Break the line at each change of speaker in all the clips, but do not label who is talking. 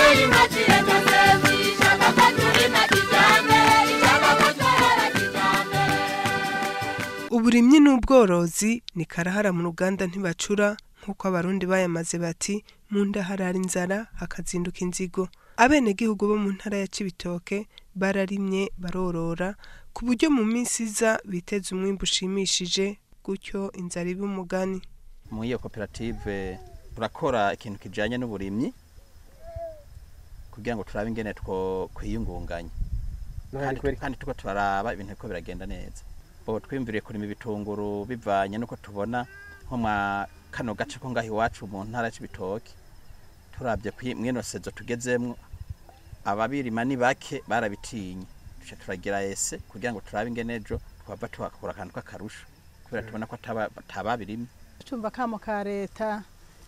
turima kireta sevi shaka ko turima kijambere ishaka ko tworora kijambere
uburimyi n'ubworozi ni karahara mu ruganda ntibacura nk'uko abarundi bayamaze bati mu nda harara inzara hakazinduka inzigo abenegihugu bo mu ntara ya cibitoke bararimye barorora ku buryo mu minsi iza biteza umwimbu ushimishije gutyo inzara ibe umugani
mu iyo koperative turakora ikintu kijanye n'uburimyi kugira ngo turabe ingene two kwiyungunganya kandi kandi tuko turaraba ibintu ko biragenda neza bo twimviriye kurima ibitunguru bivanye nuko tubona nko mwa kano gace ko ngaho iwacu mu ntara y'ibitoki turabye kwi- mwino sezo tugezemwo ababirima ni bake barabitinye duce turagira ese kugira ngo turabe ingene ejo twava tuhakura akantu k'akarusho kubera tubona ko ataba- atababirimye
icumba kamo ka leta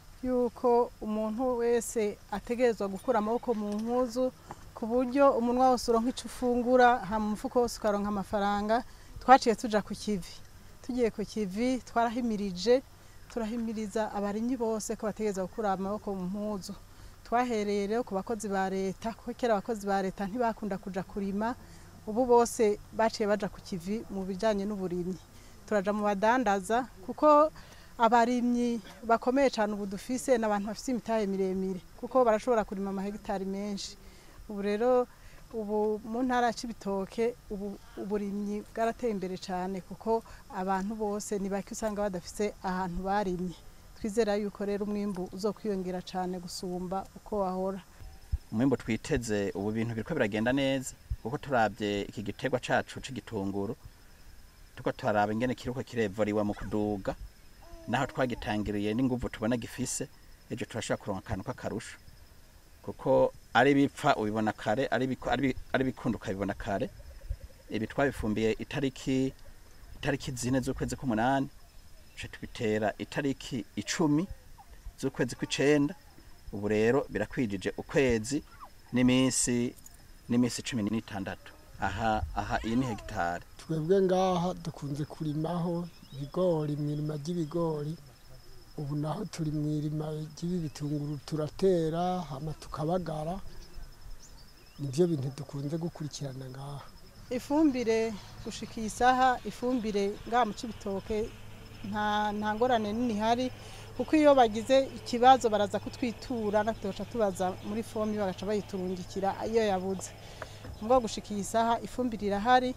yuko umuntu wese ategerezwa gukura amaboko mu mpuzu ku buryo umunwa wose uronka ico ufungura hama umufuko wose ukaronka amafaranga twaciye tuja ku kivi tugiye ku kivi twarahimirije turahimiriza abarimyi bose ko bategerezwa gukura amaboko mu mpuzu twahereye rero ku bakozi ba leta kuko kera abakozi ba leta ntibakunda kuja kurima ubu bose baciye baja ku kivi mu bijanye n'uburimyi turaja mu badandaza kuko abarimyi bakomeye cyane ubu dufise ni abantu bafite imitahe miremire kuko barashobora kurima amahegitari menshi ubu rero ubu mu ntara ya Cibitoke ubu uburimyi bwarateye imbere cyane kuko abantu bose ni bake usanga badafise ahantu barimye twizera yuko rero umwimbu uzokwiyongera cyane gusumba uko wahora
umwimbo twiteze ubu bintu biriko biragenda neza kuko turabye iki giterwa cacu c'igitunguru tuko turaraba ingene kiriko kirevoriwa mu kuduga naho twagitangiriye n'inguvu tubona gifise ejo turashobora kuronka akantu k'akarusho kuko ari bipfa ubibona kare ari biku- ari bi- ari bikunda ukabibona kare ibi twabifumbiye itariki itariki zine z'ukwezi k'umunani tuca tubitera itariki icumi z'ukwezi kw'icenda ubu rero birakwijije ukwezi n'iminsi n'iminsi cumi n'itandatu aha aha iyi ni hegitari
twebwe ngaha dukunze kurimaho ibigori mu irima ry'ibigori ubu naho turi mu irima ry'ibi bitunguru turatera hama tukabagara nibyo bintu dukunze gukurikirana ngaha
ifumbire gushika iyi saha ifumbire ngaha mu cibitoke nta nta ngorane nini ihari kuko iyo bagize ikibazo baraza kutwitura natwe tuca tubaza muri fomi bagaca bayiturungikira iyo yabuze mbwa gushika iyi saha ifumbire irahari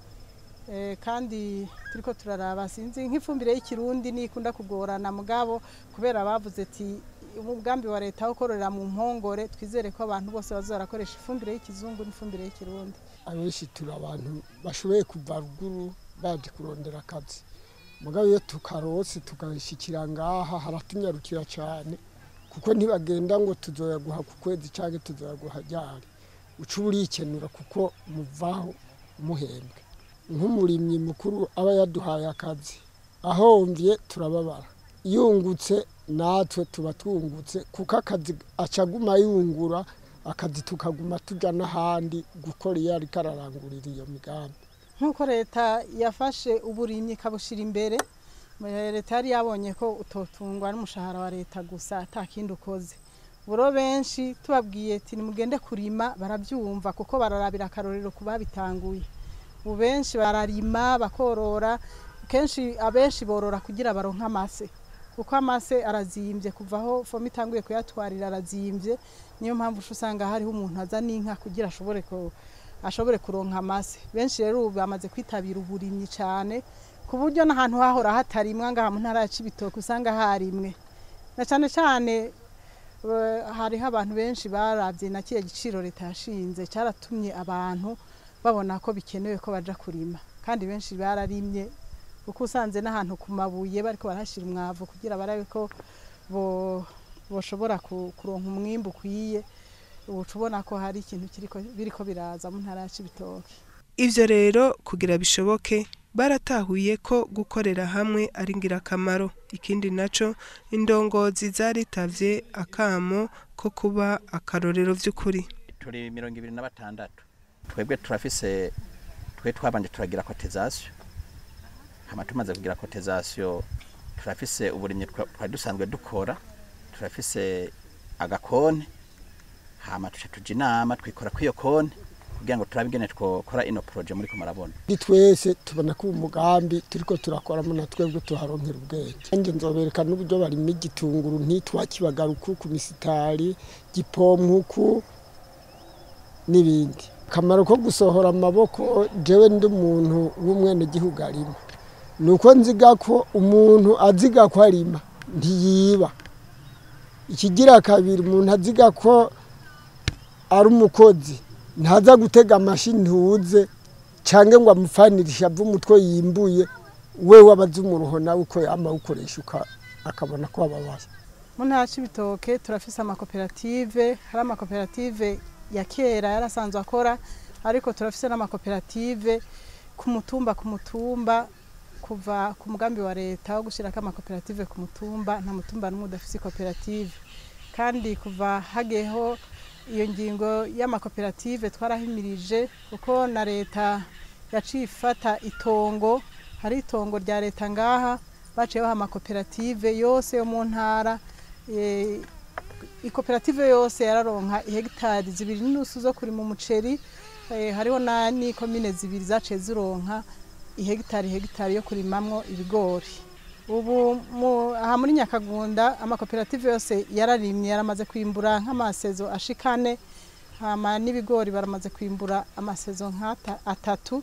eh, kandi turiko turaraba sinzi nk'ifumbire y'ikirundi nikunda kugorana mugabo kubera bavuze ati umugambi wa leta wo kororera mu mpongore twizere ko abantu bose bazarakoresha ifumbire y'ikizungu n'ifumbire y'ikirundi
abenshi turi abantu bashoboye kuva ruguru baje kurondera akazi mugabo iyo tukarose tukabishikira ngaha haratunyarukira cyane kuko ntibagenda ngo tuzoyaguha ku kwezi cyangwa tuzoyaguha ryari uca uba urikenura kuko muvaho muhembwe nk'umurimyi mukuru aba yaduhaye akazi ahomvye turababara yungutse natwe tuba twungutse kuko akazi acaguma yungura akazi tukaguma tuja n'ahandi gukora iyo ariko ararangurira iyo migambi
nk'uko leta yafashe uburimyi ikabushira imbere eh, leta yari yabonye ko utotungwa n'umushahara wa leta gusa ata kindi ukoze buro benshi tubabwiye ati nimugende kurima barabyumva kuko bararabira akarorero ku babitanguye ubu benshi bararima bakorora kenshi abenshi borora kugira baronke amase kuko amase arazimbye kuva aho fomu itanguye kuyatwarira arazimbye niyo mpamvu uca usanga hariho umuntu aza n'inka kugira ashobore ku ashobore kuronka amase benshi rero ubu bamaze kwitabira uburimyi cyane ku buryo n'ahantu hahora hatarimwa ngaha mu ntara ya Cibitoke usanga harimwe na cyane cyane eh, hariho abantu benshi barabye na kiriya giciro leta yashinze cyaratumye abantu babona ko bikenewe ko baja kurima kandi benshi bararimye kuko usanze n'ahantu ku mabuye bariko barahashira umwavu kugira barabe ko bo boshobora ku- kuronka umwimbu ukwiye uca ubona ko hari ikintu kiriko biriko biraza mu ntara ya Cibitoke
ivyo rero kugira bishoboke baratahuye ko gukorera hamwe ari ngirakamaro ikindi naco indongozi zaritavye akamo ko kuba akarorero vy'ukuri
turi mirongo ibiri na batandatu twebwe turafise twe twabanje turagira kotizasiyo hama tumaze kugira kotizasiyo turafise uburimyi twa- twari dusanzwe dukora turafise agakone hama tuca tuja inama twikora kw'iyo konti kugira ngo turabe ingene twokora ino proje muri ko murabona
ni twese tubona ko umugambi turiko turakoramo na twebwe tuharonkera ubwenge nanjye nzobereka n'uburyo barima igitunguru ntitwakibagaruku ku misitari gipompuku n'ibindi akamaro ko gusohora amaboko jewe ndi umuntu w'umwenegihugu arima ni uko nziga ko umuntu aziga ko arima ntiyiba ikigira kabiri umuntu aziga ko ari umukozi ntaza gutega amashi ntuze cyangwa ngo amupfanirishe ave umutwe yimbuye we wabaze umuruho nawe uko yama awukoresha uka- akabona ko ababaye
mu ntara y'ibitoke turafise amakoperative hari amakoperative ya kera yarasanzwe akora ariko turafise n'amakoperative ku mutumba ku mutumba kuva ku mugambi wa leta wo gushyirako amakoperative ku mutumba nta mutumba n'umwe udafise koperative kandi kuva hagiyeho iyo ngingo y'amakoperative twarahimirije kuko na leta yaciye ifata itongo hari itongo rya leta ngaha baciye baha amakoperative yose yo mu ntara eh, ikoperative yose yararonka ihegitari zibiri n'inusu zo kurima umuceri eh, hariho na n'ikomine zibiri zaciye zironka ihegitari hegitari yo kurimamwo ibigori ubu mu- aha muri nyakagunda amakoperative yose yararimye yaramaze kwimbura nk'amasezo ashikane hama n'ibigori baramaze kwimbura amasezo nk'ata atatu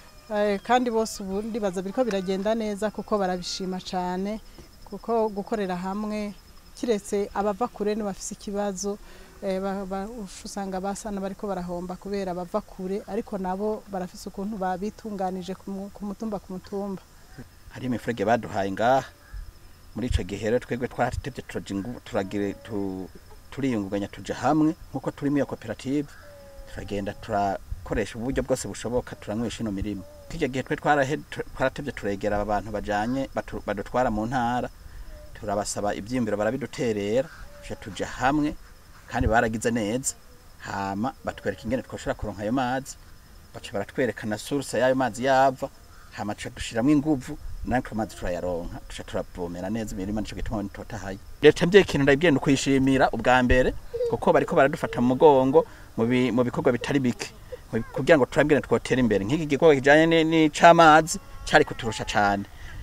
Eh, kandi bose ubu ndibaza biriko biragenda neza kuko barabishima cyane kuko gukorera hamwe kiretse abava kure ntibafise ikibazo eh, ba- ba- usanga basana bariko barahomba kubera bava kure ariko nabo barafise ukuntu babitunganije ku mu- ku mutumba ku mutumba
hari imifurege baduhaye ngaha muri ico gihe rero twebwe twaratevye turaja ingu- turagire tu- turiyungunganya tuja hamwe nkuko turi muri iyo koperative turagenda turakoresha uburyo bwose bushoboka turanywesha ino mirimo kirya gihe twe twarahe- tu- twaratevye turegera aba bantu bajanye batu- badutwara mu ntara turabasaba ivyiyumviro barabiduterera tuja tuja hamwe kandi baragize neza hama batwereka ingene twoshobora kuronka ayo mazi baca baratwereka na source y'ayo mazi yava hama tuca dushiramwo inguvu natwe amazi turayaronka tuca turavomera neza imirima nico gituma nitotahaye leta mvye ikintu ndabigenda kuyishimira ubwa mbere kuko bariko baradufata mu mugongo mu bi- mu bikorwa bitari bike mu- kugira ngo turabwire twotera imbere nk'iki gikorwa kijanye ni- n'icamazi cari kuturusha cane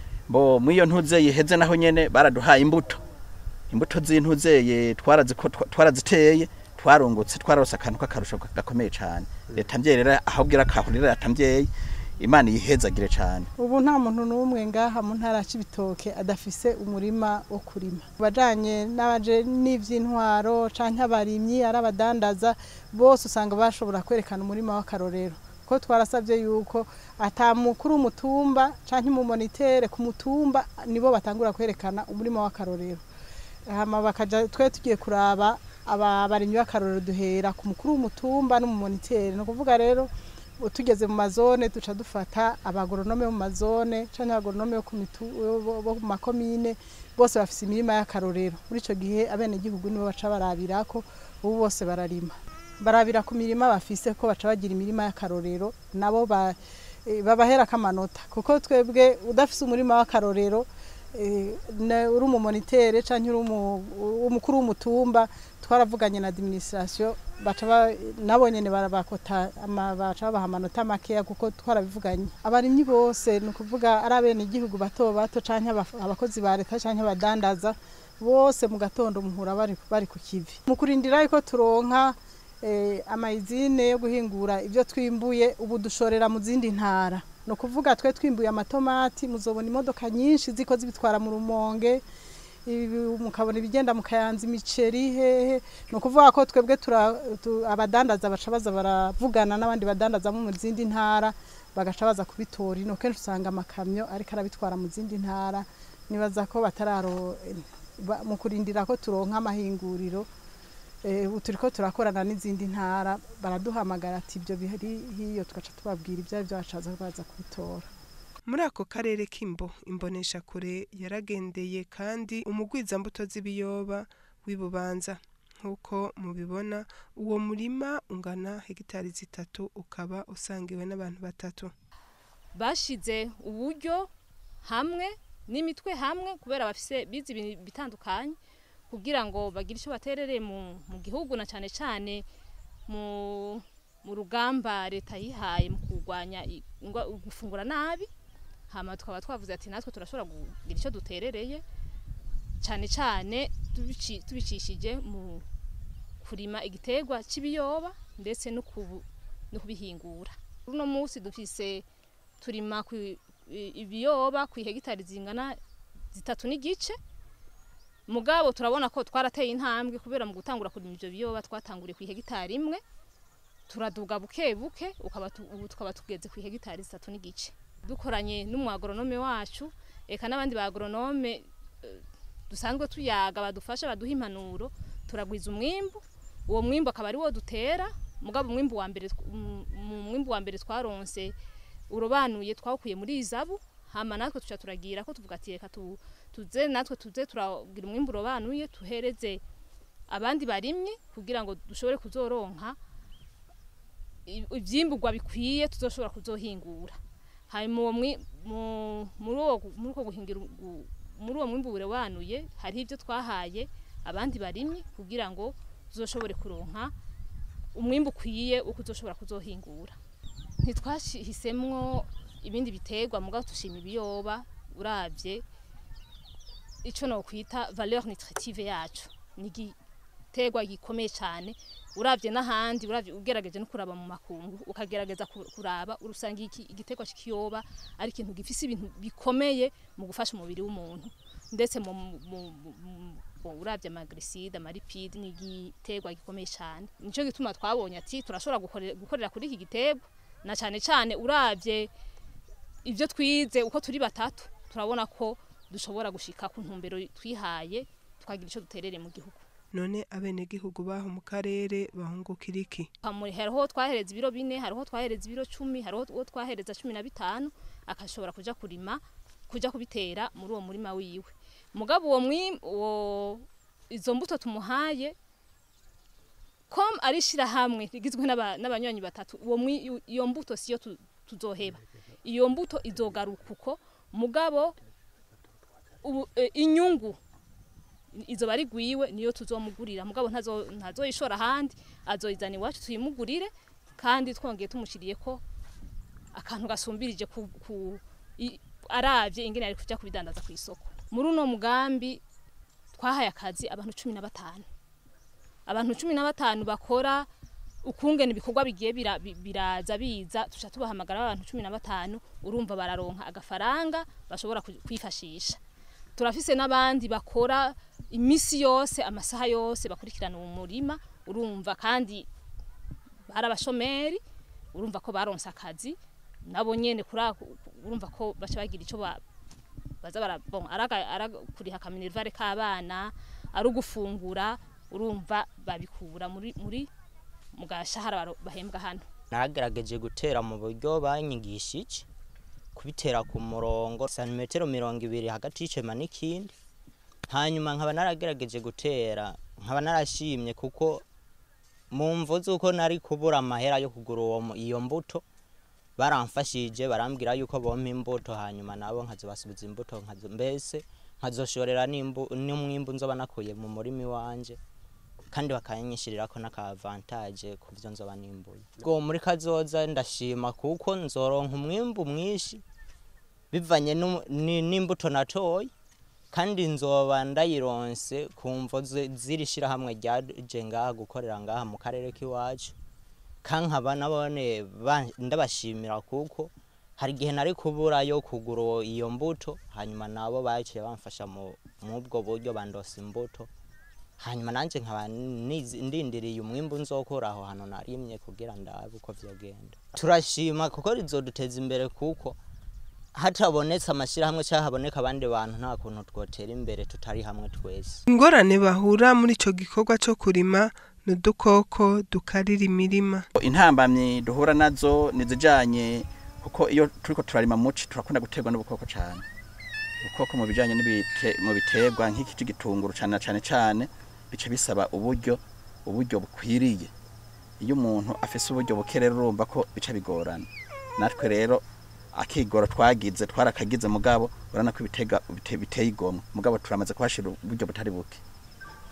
bo mwiyo ntuze yiheze naho nyene baraduhaye imbuto imbuto z'intuzeye twaraziko twa- twaraziteye twarungutse twararose akantu k'akarusho gakomeye cane leta mvye rero aho bwira kahurira leta mvyeyi imana yihezagire cane
ubu nta muntu n'umwe ngaha mu ntara y'ibitoke adafise umurima wo kurima bajanye n'abaje n'ivy'intwaro canke abarimyi ari abadandaza bose usanga bashobora kwerekana umurima w'akarorero ko twarasabye yuko ata mukuru w'umutumba canke umumonitere ku mutumba nibo batangura kwerekana umurima w'akarorero hama bakaja twe tugiye kuraba aba barimyi b'akarorero duhera ku mukuru w'umutumba n'umumonitere ni ukuvuga rero tugeze mu mazone duca dufata abagoronome bo mu mazone canke abagoronome bo ku mitu- bo- bo mu makomine bose bafise imirima y'akarorero muri ico gihe abenegihugu nibo baca barabirako ubu bose bararima barabira ku mirima bafise ko baca bagira imirima y'akarorero nabo ba- eh, babaherako amanota kuko twebwe udafise umurima w'akarorero eh, na- uri umumonitere canke uri umu- umukuru w'umutumba twaravuganye na administration baca ba- nabo nyene barabakota ama- baca babaha amanota makeya kuko twarabivuganye abarimyi bose ni ukuvuga ari abenegihugu bato bato canke abaf- abakozi ba leta canke abadandaza bose mu gatondo muhura bari, bari ku kivi mu kurindira yuko turonka eh, amayizine yo guhingura ibyo twimbuye ubu dushorera mu zindi ntara ni ukuvuga twe twimbuye amatomati muzobona imodoka nyinshi ziko zibitwara mu rumonge ibi- mukabona ibigenda mukayanza imiceri hehe ni ukuvuga ko twebwe tura- tu- abadandaza baca baza baravugana n'abandi badandaza mu zindi ntara bagaca baza kubitora ino kenshi usanga amakamyo ariko arabitwara mu zindi ntara nibaza ko batararo ba- mu kurindira ko turonka amahinguriro eh, ubu turiko turakorana n'izindi ntara baraduhamagara ati ibyo bihari hiyo tugaca tubabwira ibyo ari byo bacaza baza kubitora
muri ako karere k'imbo imbonesha kure yaragendeye kandi umugwizambuto z'ibiyoba w'ibubanza nk'uko mubibona uwo murima ungana hegitari zitatu ukaba usangiwe n'abantu batatu
bashize uburyo hamwe n'imitwe hamwe kubera bafise bize ibintu bitandukanye kugira ngo bagire icyo baterere mu, mu gihugu na cyane cyane mu, mu rugamba leta yihaye mu kurwanya i- ingwa- gufungura nabi hama tukaba twavuze ati natwe turashobora kugira icyo duterereye cyane cyane tubici- tubicishije mu kurima igiterwa cy'ibiyoba ndetse no kubu- no kubihingura uno munsi dufise turima ku i- ibiyoba ku hegitari zingana zitatu n'igice mugabo turabona ko twarateye intambwe kubera mu gutangura kurima ivyo biyoba twatanguriye ku hegitari imwe turaduga buke buke ukaba tu- ubu tukaba tugeze ku hegitari zitatu n'igice dukoranye n'umu agoronome wacu eka n'abandi ba agoronome eh, dusanzwe tuyaga badufasha baduha impanuro turagwiza umwimbu uwo mwimbu akaba ari wo dutera mugabo umwimbu wa mbere tw- mu- mu mwimbu wa mbere twaronse urobanuye twawukuye muri izabu hama natwe tuca turagira ko tuvuga ati reka tu, tuze natwe tuze turagira umwimbu urobanuye tuhereze abandi barimye kugira ngo dushobore kuzoronka i- ivyimburwa bikwiye tuzoshobora kuzohingura hanyuma uwo mwi- mu- muri uwo gu- muri uko guhingira ugu- muri uwo mwimbu urobanuye hariho ibyo twahaye abandi barimye kugira ngo tuzoshobore kuronka umwimbu ukwiye uko uzoshobora kuzohingura ntitwahisemwo ibindi biterwa mugabo dushima ibiyoba uravye ico nokwita valeur nutritive yacu ni igiterwa gikomeye cyane uravye n'ahandi uravye ugerageje no kuraba mu makungu ukagerageza ku- kuraba urusanga iki igiterwa cy'ikiyoba ari ikintu gifise ibintu bikomeye mu gufasha umubiri w'umuntu ndetse mu, mu, mu, mu, mu uravye amagreside amaripide ni igiterwa gikomeye cyane nico gituma twabonye ati turashobora gukorera, gukorera kuri iki giterwa na cyane cyane uravye ivyo twize uko turi batatu turabona ko dushobora gushika ku ntumbero twihaye tukagira ico duterere mu gihugu
none abenegihugu baho mu karere bahungukira iki
Hamuri hariho twahereza ibiro bine hariho twahereza ibiro cumi hariho uwo twahereza cumi na bitanu akashobora kuja kurima kuja kubitera muri uwo murima wiwe mugabo uwo mwi uwo izo mbuto tumuhaye kom ari shirahamwe rigizwe n'aba- n'abanywanyi batatu uwo mwi iyo mbuto siyo tu- tuzoheba iyo mbuto izogaruka uko mugabo ubu, e, inyungu izo bari gwiwe niyo tuzomugurira mugabo ntazo ntazoyishora ahandi azoyizana iwacu tuyimugurire kandi twongeye tumushiriye ko akantu gasumbirije ku, ku i- aravye ingene ari kuja kubidandaza ku isoko muri uno mugambi twahaye akazi abantu cumi na batanu abantu cumi na batanu bakora ukungene ibikorwa bigiye bira- bi- biraza biza tuca tubahamagara abantu cumi na batanu urumva bararonka agafaranga bashobora ku- kwifashisha turafise n'abandi bakora imisi yose amasaha yose bakurikirana uwo murima urumva kandi bari abashomeri urumva ko baronse akazi nabo nyene kuri ako- urumva ko baca bagira ico ba- baza bara bon araga arakuriha kaminervare k'abana ari ugufungura urumva babikura muri muri mu gashahara baro- bahembwa hano
nagerageje gutera mu buryo banyigishije kubitera ku murongo santimetero mirongo ibiri hagati y'icema n'ikindi hanyuma nkaba naragerageje gutera nkaba narashimye kuko mu mvo z'uko nari kubura amahera yo kugura uwo mu- iyo mbuto baramfashije barambwira yuko bompa imbuto hanyuma nabo nkazobasubiza imbuto nkazo mbese nkazoshorera n'imbu- n'umwimbu nzoba nakuye mu murima iwanje kandi bakanyishirirako n'akavantaje ku byo nzoba nimbuye ubwo muri kazoza ndashima kuko nzoronka umwimbu mwinshi bivanye n'u- ni- n'imbuto natoye kandi nzoba ndayironse ku mvo zi- z'iri shirahamwe ryaje ngaha gukorera ngaha mu karere k'iwacu kankaba nabone ba- ndabashimira kuko hari igihe nari kubura yo kugura uwo- iyo mbuto hanyuma nabo baciye bamfasha mu ubwo buryo bandosa imbuto hanyuma nanjye nkaba nizi- ndindiriye umwimbu nzokura aho hantu narimye kugira ndabe uko vyogenda turashima kuko rizoduteza imbere kuko hatabonetse amashyirahamwe cyangwa haboneka abandi bantu nta kuntu twotera imbere tutari hamwe twese
ingorane bahura muri ico gikorwa co kurima ni udukoko dukarira imirima
intambamyi duhura nazo nizijanye kuko iyo turiko turarima muci turakunda guterwa n'ubukoko cyane ubukoko mu bijanye n'ibite- mu biterwa nk'iki c'igitunguru cane cane cane bica bisaba uburyo uburyo bukwiriye iyo umuntu afise uburyo buke rero urumva ko bica bigorana natwe rero akigoro twagize twarakagize mugabo urabona ko ibitega bite- biteye igomwe mugabo turamaze kuhashira uburyo butari buke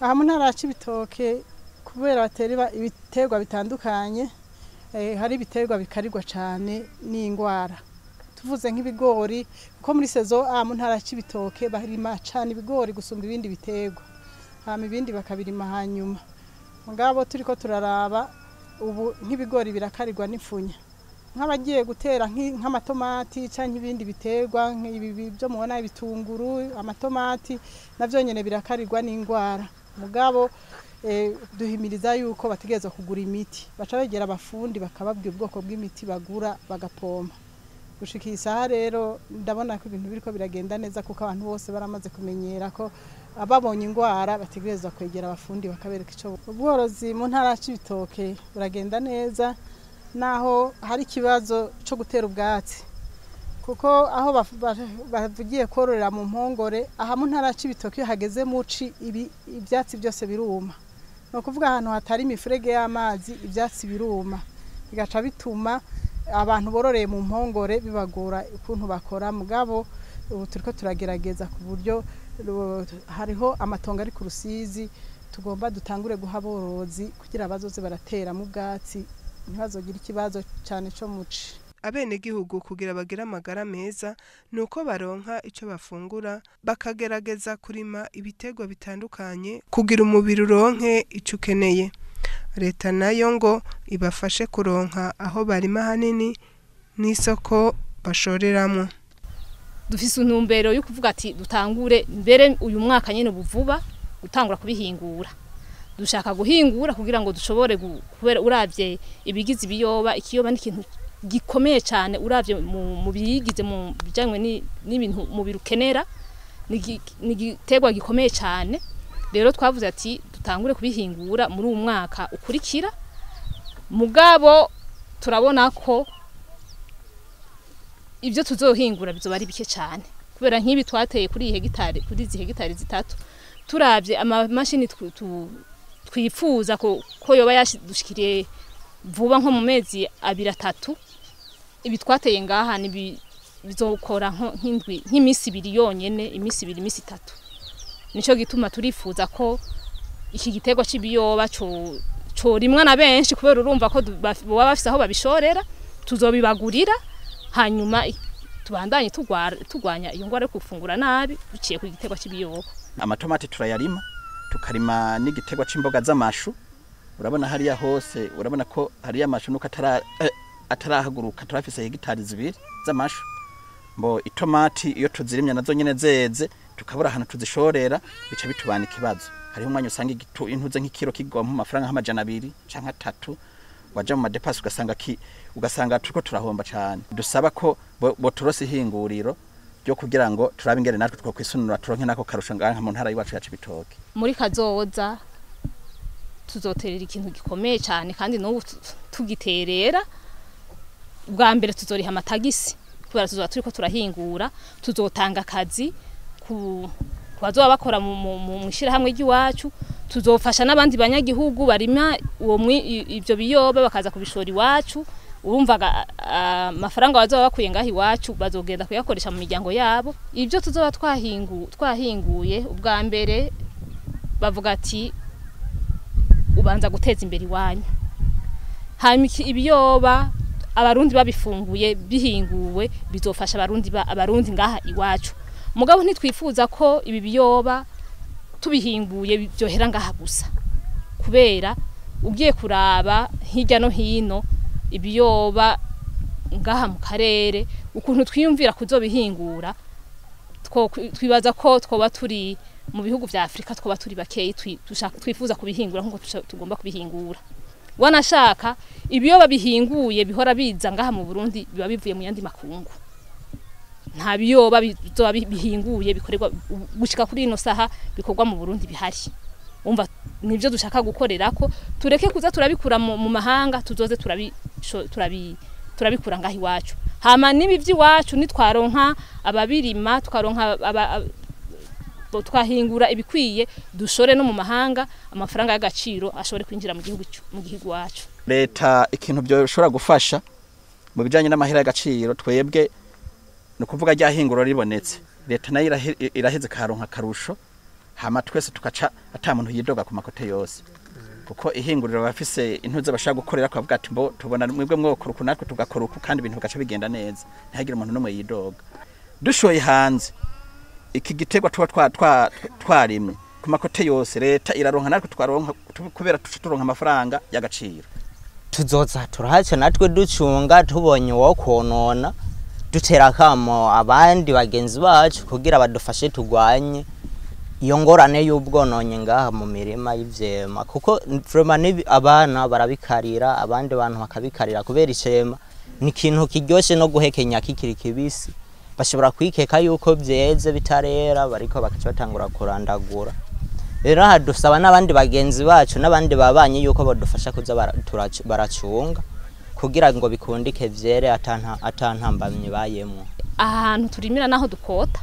aha mu ntara ya Cibitoke kubera batera iba- ibiterwa bitandukanye eh, hari ibiterwa bikarirwa cyane n'indwara tuvuze nk'ibigori kuko muri sezo A mu ntara ya Cibitoke barima cyane ibigori gusumba ibindi biterwa hama ibindi bakabirima hanyuma mugabo turiko turaraba ubu nk'ibigori birakarirwa n'ifunya nk'abagiye gutera nk'i- nk'amatomati cyangwa ibindi biterwa nk'ibi byo mubona ibitunguru amatomati navyo nyene birakarirwa n'indwara mugabo eh, duhimiriza yuko bategerezwa kugura imiti baca begera abafundi bakababwira ubwoko bw'imiti bagura bagapompa gushika iyi saha rero ndabona ko ibintu biriko biragenda neza kuko abantu bose baramaze kumenyera ko ababonye indwara bategerezwa kwegera abafundi bakabereka ico ubworozi mu ntara ya Cibitoke buragenda neza naho hari ikibazo cyo gutera ubwatsi kuko aho baf- ba- bavugiye kororera mu mpongore aha mu ntara ya Cibitoke iyo hageze muci ibi ibyatsi byose biruma ni ukuvuga ahantu hatari imifurege y'amazi ibyatsi biruma bigaca bituma abantu bororeye mu mpongore bibagora ukuntu bakora mugabo ubu turiko turagerageza ku buryo ru- hariho amatongo ari ku rusizi tugomba dutangure guha aborozi kugira bazoze barateramo ubwatsi ntibazogire ikibazo cyane cyo muci
abenegihugu kugira bagire amagara meza ni uko baronka icyo bafungura bakagerageza kurima ibiterwa bitandukanye kugira umubiri uronke icyo ukeneye leta nayo ngo ibafashe kuronka aho barima hanini n'isoko bashoreramo
dufise intumbero yo kuvuga ati dutangure mbere uyu mwaka nyine ubu vuba gutangura kubihingura dushaka guhingura kugira ngo dushobore gu- kubera uravye ibigize ibiyoba ikiyoba ni ikintu gikomeye cyane uravye mu, mu biyigize mu bijanywe ni- n'ibintu umubiri ukenera ni igi- ni igiterwa gikomeye cyane rero twavuze ati dutangure kubihingura muri uyu mwaka ukurikira mugabo turabona ko ibyo tuzohingura bizoba ari bike cyane kubera nk'ibi twateye kuri iyi hegitari kuri izi hegitari zitatu turavye amamashini tw- tu- twifuza ko ko yoba yadushikiriye vuba nko mu mezi abiri atatu ibi twateye ngaha ni bi- bizokora nko- nk'indwi nk'iminsi ibiri yonyene iminsi ibiri iminsi itatu nico gituma turifuza ko iki giterwa cy'ibiyoba co corimwa na benshi kubera urumva ko du- baf- boba bafise aho babishorera tuzobibagurira hanyuma i- tubandanye tugwara- tugwanya iyo ngwara yo gufungura nabi biciye ku giterwa cy'ibiyoba
amatomati turayarima tukarima n'igiterwa c'imboga z'amashu urabona hariya hose urabona ko hariya amashu nuko atara eh, atarahaguruka turafise hegitari zibiri z'amashu mbo itomati iyo tuzirimye nazo nyene zeze tukabura ahantu tuzishorera bica bitubana ikibazo hariho umwanya usanga igitu intuze nk'ikiro kigwa mu mafaranga nk'amajana abiri canke atatu waja mu madepasi ugasanga ki ugasanga turiko turahomba cane dusaba ko bo- boturose ihinguriro ryo kugira ngo turabe ingene natwe twokwisunura turonke nako karusho ngaha mu ntara y'iwacu ya Cibitoke
muri kazoza tuzoterera ikintu gikomeye cyane kandi n'ubu tu- tugiterera bwa mbere tuzoriha amatagisi kubera tuzoba turiko turahingura tuzotanga akazi ku ku bazoba bakora mu- mu mu- mu ishyirahamwe ry'iwacu tuzofasha n'abandi banyagihugu barima uwo mwi- i- ivyo biyoba bakaza kubishora iwacu urumva aga- a- amafaranga bazoba bakuye ngaho iwacu bazogenda kuyakoresha mu miryango yabo ibyo tuzoba twahingu twahinguye ubwa mbere bavuga ati ubanza guteza imbere iwanyu hanyuma iki- ibiyoba abarundi babifunguye bihinguwe bizofasha abarundi ba- abarundi ngaha iwacu mugabo ntitwifuza ko ibi biyoba tubihinguye byohera ngaha gusa kubera ugiye kuraba hirya no hino ibiyoba ngaha mu karere ukuntu twiyumvira kuzobihingura two- twibaza ko twoba turi mu bihugu vya Afrika twoba turi bakeyi twi- dushaka- twifuza kubihingura nkuko tusha- tugomba kubihingura wanashaka ibiyoba bihinguye bihora biza ngaha mu Burundi biba bivuye mu yandi makungu nta biyoba bizoba bi- bihinguye bikorerwa gushika kuri ino saha bikorwa mu Burundi bihari umva nivyo dushaka gukorera ko tureke kuza turabikura mu, mu mahanga tuzoze turabi sho- turabi turabikura ngaho iwacu hama nibi vy'iwacu nitwaronka ababirima tukaronka aba, aba, bo- twahingura ibikwiye dushore no mu mahanga amafaranga y'agaciro ashobore kwinjira mu gihugu cu- mu gihugu wacu
leta ikintu byoshobora gufasha mu bijanye n'amahera y'agaciro twebwe ni ukuvuga rya hinguro ribonetse leta nayo irahe- iraheze karonka akarusho hama twese tugaca ata muntu yidoga ku makote yose kuko ihinguriro bafise intuze bashaka gukorera ko bavuga ati mbo tubona mwebwe mwokora uku natwe tugakora uku kandi ibintu bigaca bigenda neza ntihagire umuntu n'umwe yidoga dushoye hanze iki giterwa tuba twa- twa- twarimye ku makote yose leta iraronka natwe tukaronka tu- kubera tuca turonka amafaranga y'agaciro
tuzoza turahaca natwe ducunga tubonye uwo konona dutera akamo abandi bagenzi bacu kugira badufashe tugwanye iyo ngorane y'ubwononye ngaha mu mirima y'ivyema kuko vrema nibi- abana barabikarira abandi bantu bakabikarira kubera icema ni ikintu kiryoshe no guhekenya kikiri kibisi bashobora kwikeka yuko vyeze bitarera bariko bakaca batangura kurandagura rero aha dusaba n'abandi bagenzi bacu n'abandi babanye yuko badufasha kuza bara- turac- baracunga kugira ngo bikundike vyere atanta- atantambamye bayemwo
aha hantu turimira naho dukota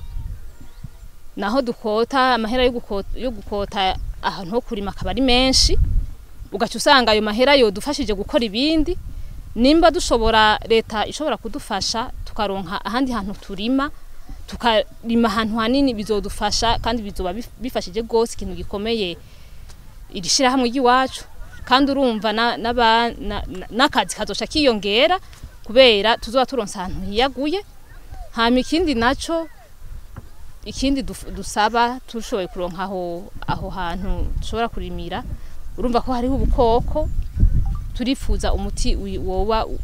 naho dukota amahera yo gukota, yo gukota ahantu ho kurima akaba ari menshi ugaca usanga ayo mahera yodufashije gukora ibindi nimba dushobora leta ishobora kudufasha tukaronka ahandi hantu turima tukarima ahantu hanini bizodufasha kandi bizoba bif- bifashije rwose ikintu gikomeye iri shirahamwe ry'iwacu kandi urumva na- n'aba- na- na- n'akazi kazoca kiyongera kubera tuzoba turonse ahantu hiyaguye hama ikindi naco ikindi duf- dusaba tushoboye kuronka aho aho hantu dushobora kurimira urumva ko hariho ubukoko turifuza umuti wi- woba u-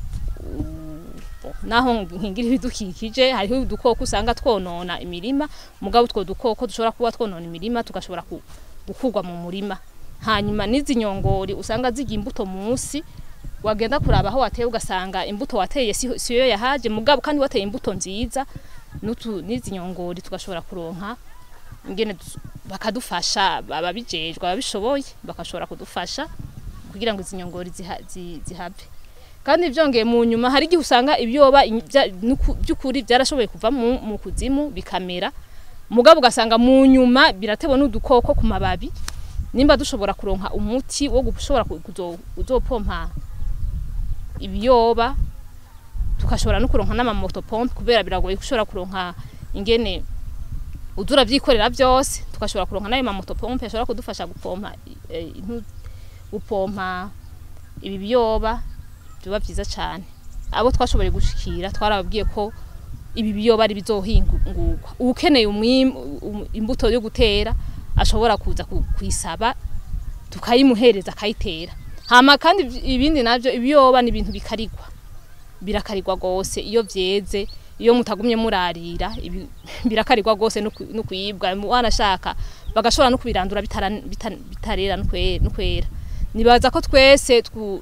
u- naho nkingira ibidukikije hariho udukoko usanga twonona imirima mugabo utwo dukoko dushobora kuba twonona imirima tugashobora ku- gukurwa mu murima hanyuma n'izi nyongori usanga ziga imbuto munsi wagenda kuraba aho wateye ugasanga imbuto wateye si- siyo yahaje mugabo kandi wateye imbuto nziza n'utu n'izi nyongori tugashobora kuronka ingene dus- bakadufasha ababijejwe ababishoboye bakashobora kudufasha kugira ngo izi nyongori ziha- zi- zihave kandi byongeye mu nyuma hari igihe usanga ibyoba in- bya- nuku- by'ukuri byarashoboye kuva mu, mu kuzimu bikamera mugabo ugasanga mu nyuma biratewe n'udukoko ku mababi nimba dushobora kuronka umuti wo gushobora ku- kuzo- uzopompa ibiyoba tukashobora no kuronka n'amamoto pompe kubera biragoye gushobora kuronka ingene udura vyikorera byose tugashobora kuronka n'ayo mamoto pompe ashobora kudufasha gupompa eh, intu- gupompa ibi biyoba biba byiza cyane abo twashoboye gushikira twarababwiye ko ibi biyoba ari bizohingurwa ukeneye umwim- um- imbuto yo gutera ashobora kuza ku- kuyisaba tukayimuhereza akayitera hama kandi ibi- ibindi navyo ibiyoba ni ibintu bikarigwa birakarirwa gose iyo vyeze iyo mutagumye murarira ibi- birakarirwa gose no ku- no kuyibwa wanashaka bagashobora no kubirandura bitara- bita- bitarera no kwe- no kwera nibaza ko twese twu-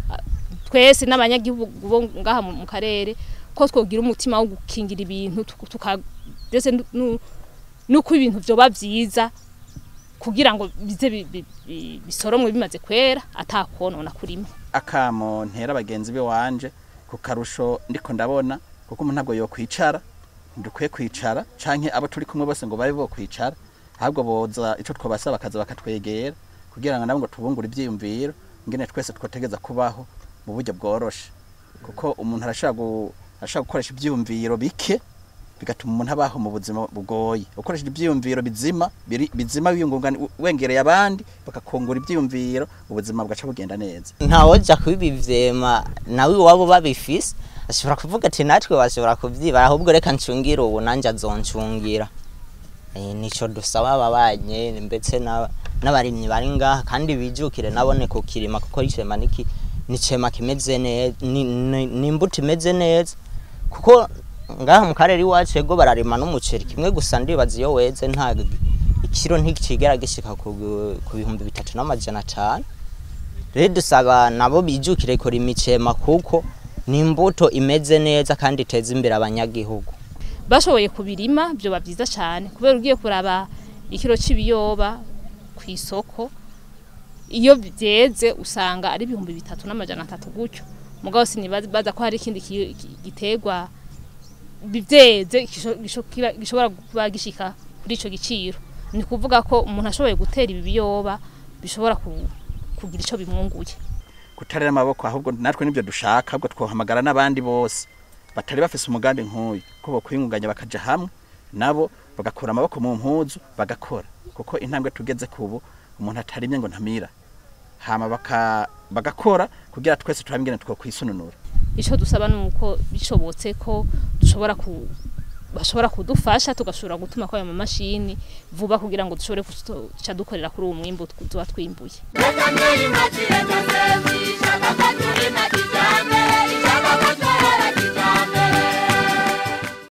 twese n'abanyagihugu bo ngaha mu mu karere ko twogira umutima wo gukingira ibintu tuku- tuka ndetse nu- nu- nuko ibintu vyoba vyiza kugira ngo bize bi- bi- bi- bisoromwe bimaze kwera atakonona kurima
akamo ntera bagenzi be wanje ku karusho ndiko ndabona kuko umuntu ntabwo yokwicara ntidukwiye kwicara canke abo turi kumwe bose ngo babe bo kwicara ahubwo boza ico twabasaba bakaza bakatwegera kugira ngo nabo ngo tubungure ivyiyumviro ingene twese twotegeza kubaho mu buryo bworoshe kuko umuntu arashaka gu- arashaka gukoresha ivyiyumviro bike bigatuma umuntu abaho mu buzima bugoye ukoresheje ivyiyumviro bizima biri- bizima wiyungungana wengereye abandi bakakungura ivyiyumviro ubuzima bugaca bugenda neza
ntawoja kubibivyema nawe iwabo babifise ashobora kuvuga ati natwe bashobora kuvyibara ahubwo reka ncungire ubu nanje azoncungira Eh, nico dusaba ababanye ndetse n'aba- n'abarimyi bari ngaha kandi bijukire nabone kukirima kuko icema niki nicema kimeze neza ni, ni, ni imbuto imeze neza kuko ngaha mu karere iwacu ego bararima n'umuceri kimwe gusa ndibaza iyo weze nta ikiro ntikigera gishika ku, ku bihumbi bitatu n'amajana atanu rero dusaba nabo bijukire kurima icema kuko ni imbuto imeze neza kandi iteza imbere abanyagihugu
bashoboye kubirima byoba byiza cyane kubera ugiye kuraba ikiro cy'ibiyoba ku isoko iyo byeze usanga ari ibihumbi bitatu n'amajana atatu gutyo mugabo sinibaza ko hari ikindi ki- ki- giterwa byeze gisho- gisho- kiba- gishobora kuba gishika kuri ico giciro ni kuvuga ko umuntu ashoboye gutera ibi biyoba bishobora ku- kugira ico bimwunguye
kutarera amaboko ahubwo natwe nibyo dushaka ahubwo twohamagara n'abandi bose batari bafise umugambi nk'uyu ko bokwiyungunganya bakaja hamwe nabo bagakura amaboko mu mpuzu bagakora kuko intambwe tugeze kubu umuntu atarimye ngo ntamira hama baka, bagakora kugira twese turabe ingene twokwisununura
ico dusaba nuko bishobotse ko dushobora ku bashobora kudufasha tugashobora gutuma kwa mamashini vuba kugira ngo dushobore kuca dukorera kuri uwo mwimbu tuba twimbuye
Reka mbere impatire Joseph ishaka